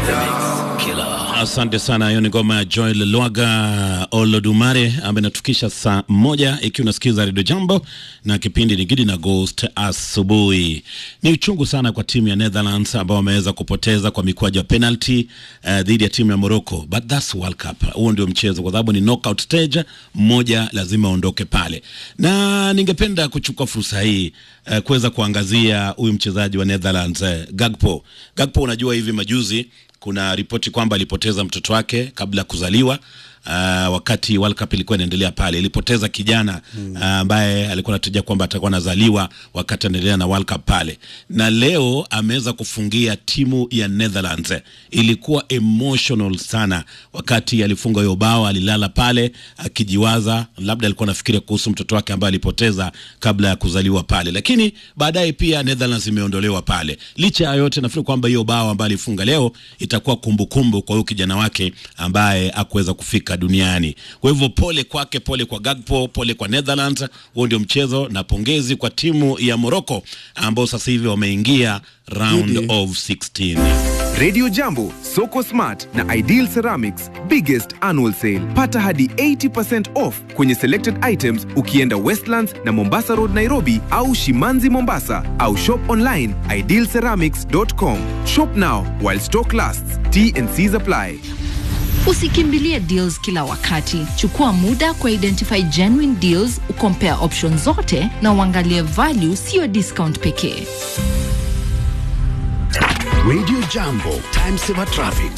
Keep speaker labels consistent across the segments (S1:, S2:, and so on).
S1: Asante sana. Hiyo ni ngoma ya Joel Lwaga Olodumare ambaye inatukisha saa moja, ikiwa unasikiza Radio Jambo na kipindi ni Gidi na Ghost asubuhi. Ni uchungu sana kwa timu ya Netherlands ambao wameweza kupoteza kwa mikwaju ya penalty uh, dhidi ya timu ya Morocco, but that's World Cup. Huo ndio mchezo, kwa sababu ni knockout stage, mmoja lazima aondoke pale, na ningependa kuchukua fursa hii uh, kuweza kuangazia huyu mchezaji wa Netherlands uh, Gakpo. Gakpo, unajua hivi majuzi kuna ripoti kwamba alipoteza mtoto wake kabla ya kuzaliwa. Uh, wakati World Cup ilikuwa inaendelea pale, ilipoteza kijana ambaye uh, alikuwa anatarajia kwamba atakuwa anazaliwa wakati anaendelea na World Cup pale, na leo ameweza kufungia timu ya Netherlands. Ilikuwa emotional sana wakati alifunga hiyo bao, alilala pale akijiwaza, labda alikuwa anafikiria kuhusu mtoto wake ambaye alipoteza kabla ya kuzaliwa pale, lakini baadaye pia Netherlands imeondolewa pale. Licha ya yote, nafikiri kwamba hiyo bao ambayo alifunga leo itakuwa kumbukumbu kwa huyo kijana wake ambaye hakuweza kufika duniani. Kwa hivyo pole kwake, pole kwa Gakpo, pole kwa Netherlands. Huo ndio mchezo, na pongezi kwa timu ya Morocco ambao sasa hivi wameingia round
S2: Gidi.
S1: of 16.
S3: Radio Jambo, Soko Smart na Ideal Ceramics biggest annual sale. Pata hadi 80% off kwenye selected items ukienda Westlands na Mombasa Road Nairobi au Shimanzi Mombasa au shop online idealceramics.com. Shop now while stock lasts. T and C's apply.
S4: Usikimbilie deals kila wakati. Chukua muda kwa identify genuine deals, ukompare options zote na uangalie value, sio discount pekee.
S5: Radio Jambo, time saver traffic.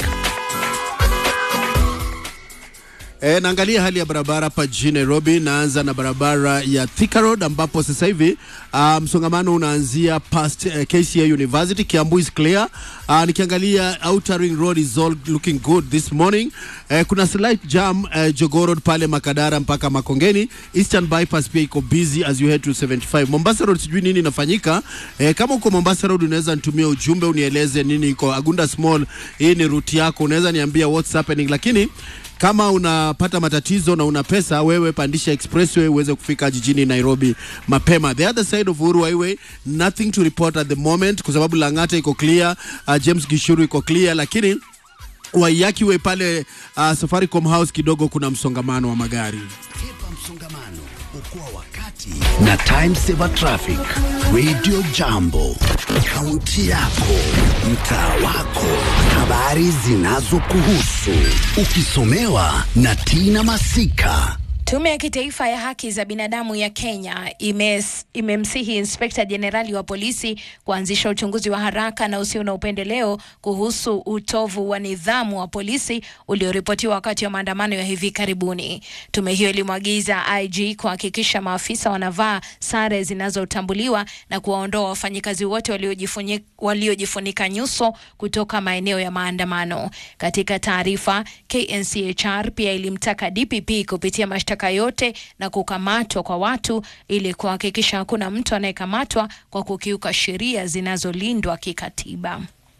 S2: E, naangalia hali ya barabara hapa jijini Nairobi. Naanza na barabara ya Thika Road ambapo sasa hivi uh, msongamano unaanzia past uh, KCA University. Kiambu is clear. Uh, nikiangalia Outer Ring Road is all looking good this morning. Uh, kuna slight jam uh, Jogoo Road pale Makadara mpaka Makongeni. Eastern Bypass pia iko busy as you head to 75. Mombasa Road sijui nini inafanyika. Eh, kama uko Mombasa Road unaweza nitumia ujumbe unieleze nini iko Agunda Small. Hii ni route yako, unaweza niambia what's happening, lakini kama unapata matatizo na una pesa, wewe pandisha expressway uweze kufika jijini Nairobi mapema. The other side of Uhuru Highway nothing to report at the moment, kwa sababu Lang'ata iko clear, uh, James Gishuru iko clear, lakini Waiyaki Way pale uh, Safaricom House kidogo kuna msongamano wa magari.
S5: Epa msongamano, okoa wakati na time saver traffic. Radio Jambo, kaunti yako, mtaa wako, habari zinazokuhusu, ukisomewa na Tina Masika.
S6: Tume ya Kitaifa ya Haki za Binadamu ya Kenya imes, imemsihi Inspekta Jenerali wa polisi kuanzisha uchunguzi wa haraka na usio na upendeleo kuhusu utovu wa nidhamu wa polisi ulioripotiwa wakati wa maandamano ya hivi karibuni. Tume hiyo ilimwagiza IG kuhakikisha maafisa wanavaa sare zinazotambuliwa na kuwaondoa wafanyikazi wote waliojifuni- waliojifunika nyuso kutoka maeneo ya maandamano. Katika taarifa, KNCHR pia ilimtaka DPP kupitia mashtaka yote na kukamatwa kwa watu ili kuhakikisha hakuna mtu anayekamatwa kwa kukiuka sheria zinazolindwa kikatiba.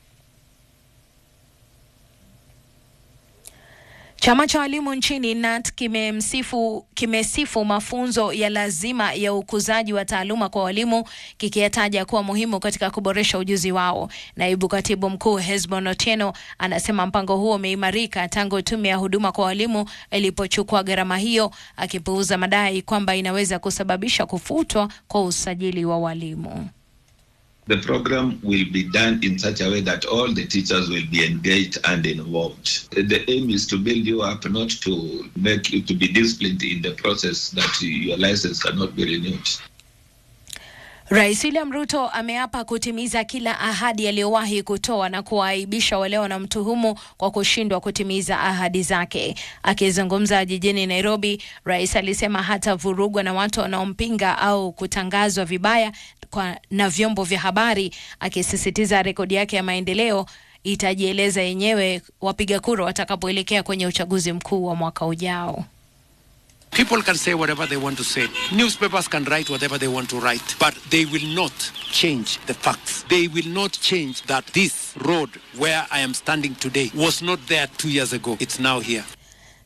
S6: Chama cha walimu nchini KNUT kimemsifu kimesifu mafunzo ya lazima ya ukuzaji wa taaluma kwa walimu kikiyataja kuwa muhimu katika kuboresha ujuzi wao. Naibu katibu mkuu Hesbon Otieno anasema mpango huo umeimarika tangu tume ya huduma kwa walimu ilipochukua gharama hiyo, akipuuza madai kwamba inaweza kusababisha kufutwa kwa usajili wa walimu.
S7: The program will be done in such a way that all the teachers will be engaged and involved. The aim is to build you up, not to make you to be disciplined in the process that your license cannot be renewed.
S6: Rais William Ruto ameapa kutimiza kila ahadi aliyowahi kutoa na kuwaaibisha wale wanamtuhumu kwa kushindwa kutimiza ahadi zake. Akizungumza jijini Nairobi, rais alisema hatavurugwa na watu wanaompinga au kutangazwa vibaya kwa, na vyombo vya habari, akisisitiza rekodi yake ya maendeleo itajieleza yenyewe wapiga kura watakapoelekea kwenye uchaguzi mkuu wa mwaka ujao.
S8: People can say whatever they want to say. Newspapers can write whatever they want to write. But they will not change the facts. They will not change that this road where I am standing today was not there two years ago. It's now here.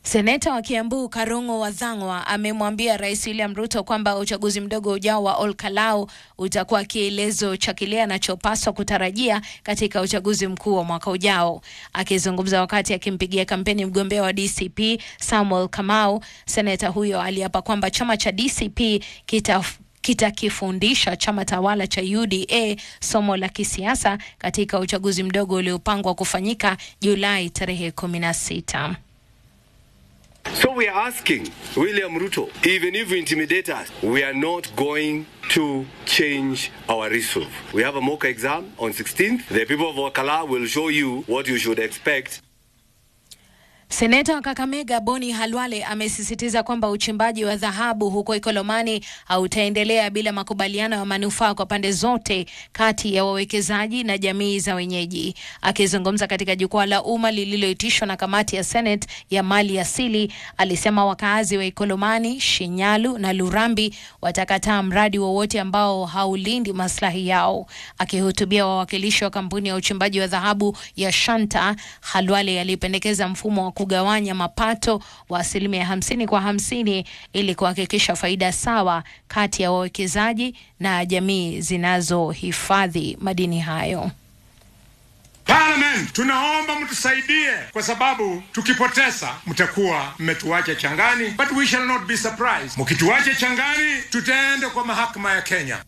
S6: Seneta wa Kiambu Karungo Wathang'wa amemwambia Rais William Ruto kwamba uchaguzi mdogo ujao wa Olkalau utakuwa kielezo cha kile anachopaswa kutarajia katika uchaguzi mkuu wa mwaka ujao. Akizungumza wakati akimpigia kampeni mgombea wa DCP Samuel Kamau, seneta huyo aliapa kwamba chama cha DCP kita kitakifundisha chama tawala cha UDA somo la kisiasa katika uchaguzi mdogo uliopangwa kufanyika Julai tarehe 16.
S9: So we are asking William Ruto, even if you intimidate us, we are not going to change our resolve. We have a mock exam on 16th. The people of Wakala will show you what you should expect.
S6: Seneta wa Kakamega Boni Halwale amesisitiza kwamba uchimbaji wa dhahabu huko Ikolomani hautaendelea bila makubaliano ya manufaa kwa pande zote kati ya wawekezaji na jamii za wenyeji. Akizungumza katika jukwaa la umma lililoitishwa na kamati ya Senate ya mali asili, alisema wakaazi wa Ikolomani, Shinyalu na Lurambi watakataa mradi wowote ambao haulindi maslahi yao. Akihutubia wawakilishi wa kampuni ya uchimbaji wa dhahabu ya Shanta, Halwale alipendekeza mfumo wa kugawanya mapato wa asilimia hamsini kwa hamsini ili kuhakikisha faida sawa kati ya wawekezaji na jamii zinazohifadhi madini hayo.
S10: Parliament, tunaomba mtusaidie kwa sababu tukipoteza mtakuwa mmetuacha changani, but we shall not be surprised. Mkituacha changani, tutaenda kwa mahakama ya Kenya.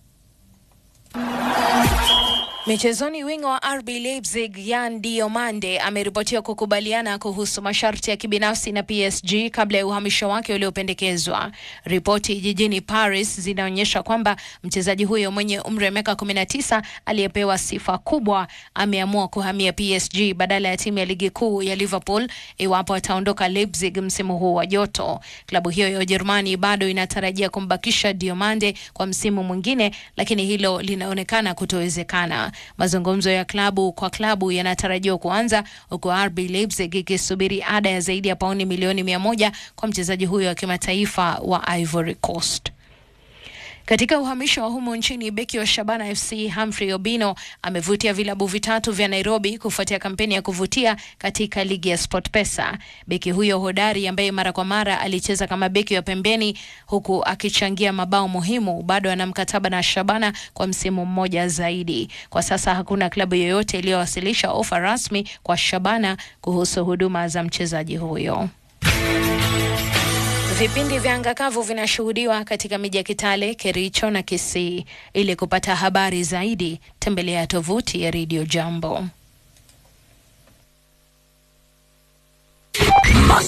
S6: Michezoni, wingo wa RB Leipzig Yan Diomande ameripotiwa kukubaliana kuhusu masharti ya kibinafsi na PSG kabla ya uhamisho wake uliopendekezwa. Ripoti jijini Paris zinaonyesha kwamba mchezaji huyo mwenye umri wa miaka 19 aliyepewa sifa kubwa ameamua kuhamia PSG badala ya timu ya ligi kuu ya Liverpool iwapo ataondoka Leipzig msimu huu wa joto. Klabu hiyo ya Ujerumani bado inatarajia kumbakisha Diomande kwa msimu mwingine, lakini hilo linaonekana kutowezekana. Mazungumzo ya klabu kwa klabu yanatarajiwa kuanza huku RB Leipzig ikisubiri ada ya zaidi ya pauni milioni mia moja kwa mchezaji huyo wa kimataifa wa Ivory Coast. Katika uhamisho wa humu nchini, beki wa Shabana FC Humphrey Obino amevutia vilabu vitatu vya Nairobi kufuatia kampeni ya kuvutia katika ligi ya SportPesa. Beki huyo hodari ambaye mara kwa mara alicheza kama beki wa pembeni huku akichangia mabao muhimu, bado ana mkataba na Shabana kwa msimu mmoja zaidi. Kwa sasa hakuna klabu yoyote iliyowasilisha ofa rasmi kwa Shabana kuhusu huduma za mchezaji huyo. Vipindi vya angakavu vinashuhudiwa katika miji ya Kitale, Kericho na Kisii. Ili kupata habari zaidi, tembelea tovuti ya Radio Jambo.